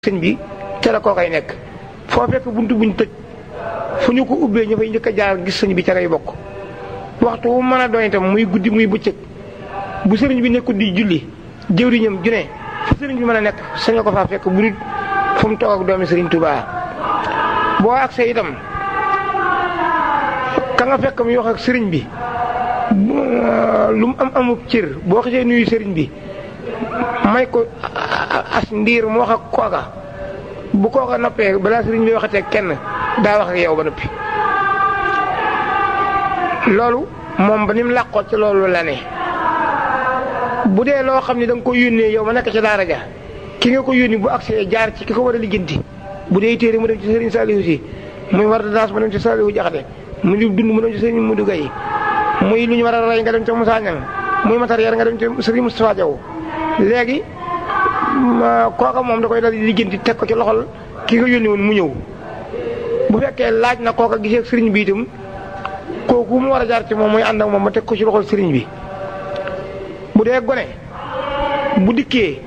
sëñ bi ca la koo koy nekk foo fekk buntu buñ tëj fu ñu ko ubbee ñu fay njëkk a jaar gis sëñ bi ca lay bokk waxtu wu mën a doon itam muy guddi muy bëccëg bu sëriñ bi nekkul di julli jëwriñam ju ne fu sëriñ bi mën a nekk sañ nga ko faa fekk bu nit fu mu toog ak doomi sëriñ Touba boo agsee itam ka nga fekk muy wax ak sëriñ bi lu mu am amub cër boo xasee nuyu sëriñ bi may ko as ndiir mu wax ak kooka bu kooka noppee balaa sëriñ bi waxatee kenn daa wax ak yow ba noppi loolu moom ba ni mu làqoo ci loolu la ne bu dee loo xam ne da nga ko yónnee yow ma nekk ci daara ja ki nga ko yónni bu agsee jaar ci ki ko war a lijjanti bu dee téere mu dem ci sëriñ Saliou si muy war a daas mu dem ci Saliou Jaxate muy lu dund mu dem ci sëriñ Modou Gaye muy lu ñu war a rey nga dem ci Moussa Niang muy matériel nga dem ci sëriñ Moustapha Diaw léegi kooka moom da koy dal di lijjanti teg ko ci loxol ki nga yónni woon mu ñëw bu fekkee laaj na kooka gisee ak sëriñ bi itam kooku mu war a jaar ci moom mooy ànd ak moom ma teg ko ci loxol sëriñ bi bu dee gone bu dikkee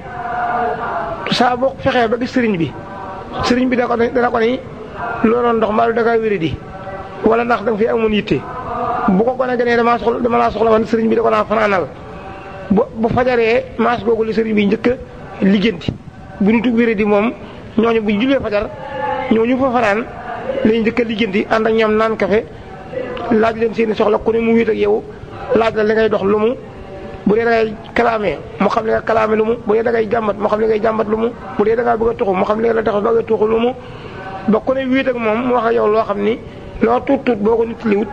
saa boo fexee ba gis sëriñ bi sëriñ bi da ko dana ko ni looloon ndox mbaa da ngaa wéri di wala ndax da nga fi amoon yitte bu ko gone gënee damaa soxla dama laa soxla woon sëriñ bi da ko naa fanaanal bu bu fajaree maas googu li sëriñ bi njëkk a lijjanti bu ñu tug wéri di moom ñooñu bu jullee fajar ñooñu fa fanaan lay njëkk a lijjanti ànd ak ñoom naan kafe laaj leen seeni soxla ku ne mu wéet ak yow laaj la li ngay dox lu mu bu dee da ngay kalaamee mu xam li nga kalaame lu mu bu dee da ngay jàmbat mu xam li ngay jàmbat lu mu bu dee da ngaa bëgg a tuxu mu xam li nga la tax bëgg a tuxu lu mu ba ku ne wéet ak moom mu wax ak yow loo xam ni loo tuut tuut boo ko nit liwut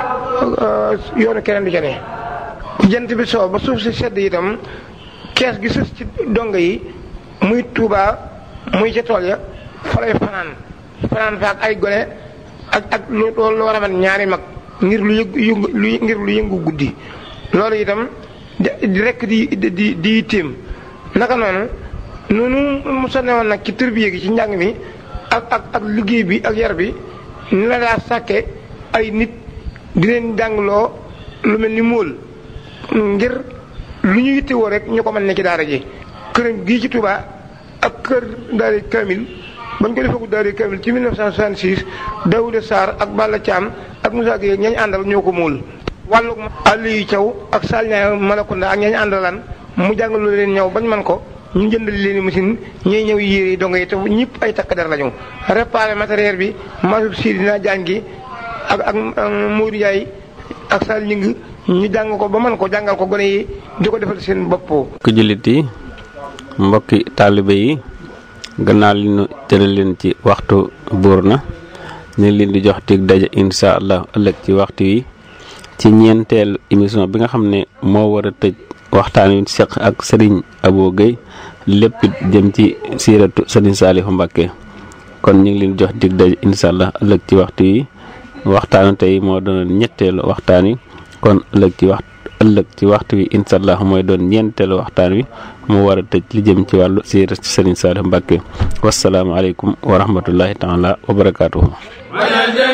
yoonu keneen du ca ne jant bi soo ba suuf si sedd itam kees gi sës ci donga yi muy Tuubaa muy ca tool ya fa lay fanaan fanaan fa ak ay gone ak ak lu lu war a mel ñaari mag ngir lu yëngu lu ngir lu yëngu guddi loolu itam di rekk di di di téem naka noonu noonu mu sonne woon nag ci tërbiye gi ci njàng mi ak ak ak liggéey bi ak yar bi ni la daa sàkke ay nit di leen jàngloo lu mel ni móol ngir lu ñu yittewoo rek ñu ko mën ne ci daara ji këram gii ci Touba ak kër daara Kamil bañ ko defagul daara Kamil ci 1966 Daouda Sarr ak Balla Thiam ak Moussa Gueye ñañ àndal ñoo ko móol wàllu Aliou Thiaw ak Salña Malakunda ak ñañ àndalan mu jàngalu leen ñëw bañ man ko ñu jëndal leen i machine ñuy ñëw yére yi dongo yi te ñëpp ay takk der lañu réparé matériel bi masub si dina jàng gi ak ak Modou Ndiaye ak Sall ñing ñu jàng ko ba man ko jàngal ko gone yi di ko defal seen bopp. mbokki jullit yi mbokki taalibe yi gannaaw li ñu tëral leen ci waxtu buur na ñu ngi leen di jox tig daje incha allah ëllëg ci waxtu yi ci ñeenteelu émission bi nga xam ne moo war a tëj waxtaan wi seq ak Serigne Abo Gueye lépp jëm ci siiratu Serigne Saliou Mbacké kon ñu ngi leen jox dig daje incha allah ëllëg ci waxtu yi waxtaanu tey moo doon ñetteelu waxtaan wi kon ëllëg ci wax ëllëg ci waxtu wi incha allah mooy doon ñeenteelu waxtaan wi mu war a tëj li jëm ci wàllu siiratu Serigne Saliou Mbacké wasalaamaaleykum wa rahmatullahi taala wa barakaatuhu